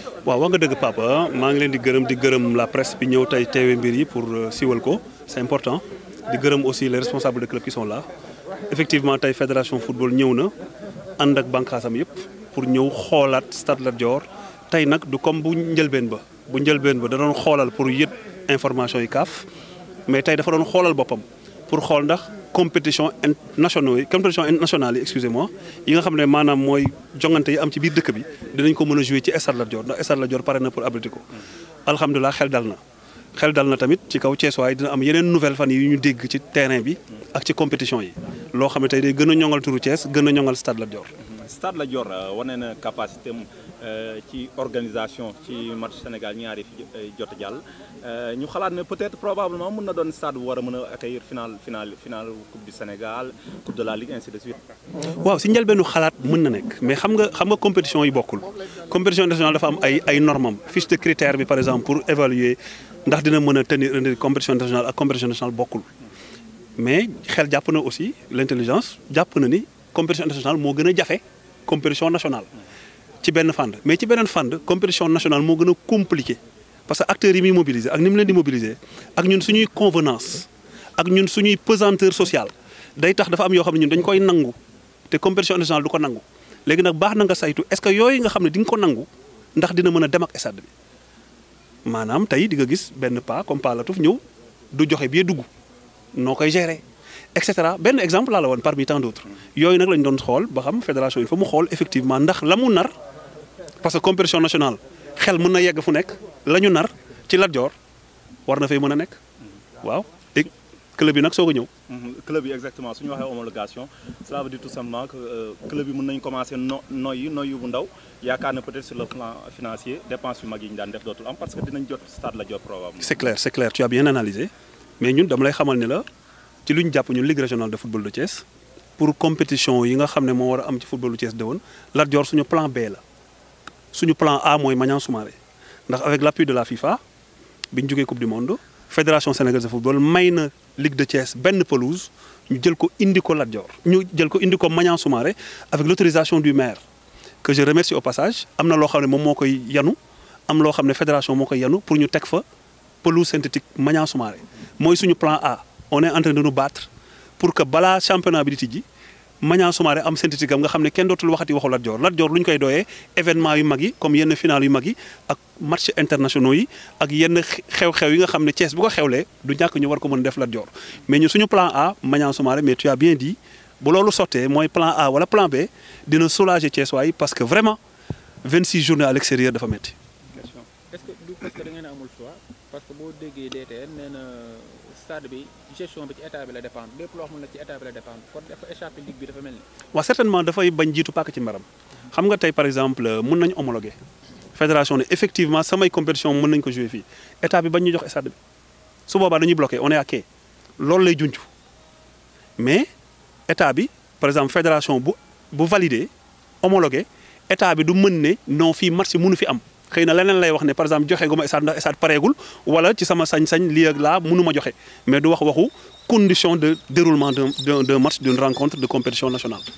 waaw wax nga dëgg papa maa ngi leen di gërëm di gërëm la presse bi ñëw tey teewe mbir yi pour siwal ko c'est important di gërëm aussi les responsables de club qui sont là effectivement tey fédération football ñëw na ànd ak bànqaasam yëpp pour ñëw xoolaat Stade Lat Dior tey nag du comme bu njëlbeen ba bu njëlbeen ba da doon xoolal pour yët information yi kaaf mais tey dafa doon xoolal boppam pour xool ndax compétition nationaux yi compétition nationale yi excusez-moi yi nga xam ne maanaam mooy jongante yi am ci biir dëkk bi dinañ ko mën a jouer ci Stade Lat Dior ndax Stade Lat Dior pare na pour abriter ko alhamdulilah xel dal na xel dal na tamit ci kaw Thiès waaye dina am yeneen nouvelle fan yi ñu dégg ci terrain bi ak ci compétition yi loo xam ne tey day gën a ñoŋal turu Thiès gën a ñoŋal Stade Lat Dior. Stade Lat Dior wane na capacité am ci organisation ci match Sénégal ñaari fi jot a jàll ñu xalaat ne peut-être probablement mën na doon stade bu war a mën a accueillir final final final coupe du Sénégal coupe de la Ligue ainsi de suite. waaw si njëlbeenu xalaat mën na nekk mais xam nga xam nga compétition yi bokkul compétition nationale dafa am ay ay normam fiche de critère bi par exemple pour évaluer ndax dina mën a tenir une compétition nationale ak compétition nationale bokkul mais xel jàpp na aussi l'intelligence jàpp na ni compétition nationale moo gën a jafe compétition nationale. ci benn fànn mais ci beneen fànn compétition nationale moo gën a compliqué parce que acteurs yi muy mobiliser ak ni mu leen di mobiliser ak ñun suñuy convenance ak ñun suñuy pesanteur sociale day tax dafa am yoo xam ne ñun dañ koy nangu te compétition nationale du ko nangu léegi nag baax na nga saytu est-ce que yooyu nga xam ne di nga ko nangu ndax dina mën a dem ak stade bi maanaam tey di nga gis benn pas comme pas Latouf ñëw du joxe bi dugg noo koy gérer et cetera benn exemple laa la woon parmi tant d'autres yooyu nag lañ doon xool ba xam fédération yi fa mu xool effectivement ndax la mu nar parce que compétition nationale xel mën na yegg fu nekk la ñu nar ci Lat Dior war na fay mën a nekk waaw et club yi nag soog a ñëw. club yi exactement su ñu waxee homologation cela veut dire tout simplement que club yi mën nañu commencer no noyyi noyyi bu ndaw yaakaar na peut-être sur le plan financier dépenses yu mag yi ñu daan def dootul am parce que dinañ jot Stade Lat Dior probablement. c'est clair c'est clair tu as bien analysé mais ñun dama lay xamal ni la ci lu ñu jàpp ñun Ligue régionale de football de Thiès pour compétition yi nga xam ne moo war a am ci football de Thiès déwoon Lat Dior suñu plan B la. suñu plan A mooy Maniang Soumaré ndax avec l'appui de la FIFA bi ñu jógee coupe du monde fédération sénégalaise de football may na Ligue de Thiès benn pelouse ñu jël ko indi ko Lat Dior ñu jël ko indi ko Maniang Soumaré avec l'autorisation du maire que je remercie au passage am na loo xam ne moom moo koy yanu am loo xam ne fédération moo koy yanu pour ñu teg fa pelouse synthétique Maniang Soumaré mooy suñu plan A on est en train de nous battre pour que balaa championnat bi di tijji Maniang Soumaré am synthétique am nga xam ne kenn dootul waxati waxu Lat Dior Lat Dior lu ñu koy doyee événement yu mag yi comme yenn final yu mag yi ak match internationaux yi ak yenn xew-xew yi nga xam ne Thiès bu ko xewlee du ñàkk ñu war ko mën def Lat Dior mais ñu suñu plan A Maniang Soumaré mais tu as bien dit bu loolu sottee mooy plan A wala plan B dina soulager Thiès waay parce que vraiment 26 journées à l'extérieur dafa metti est-ce que du parce que da ngeen a amul choix parce que boo déggee DTN nee na stade bi gestion bi ci état bi la dépendre lépp loo xam ne ci état bi la dépendre kon dafa échappé ligue bi dafa mel ni. waaw certainement dafay bañ jiitu pàkk ci mbaram xam nga tey par exemple mën nañu homologuer fédération ne effectivement samay compétition mën nañu ko jouer fii état bi bañ ñu jox stade bi su boobaa dañuy bloqué on est à quai loolu lay junj mais état bi par exemple fédération bu bu validé homologué état bi du mën ne non fii match mënu fi am. xëy na leneen lay wax ne par exemple joxe gu ma stade ndax stade pareegul wala ci sama sañ-sañ lii ak laa mënuma joxe mais du wax waxu condition de déroulement d'un d'un match d'une rencontre de compétition nationale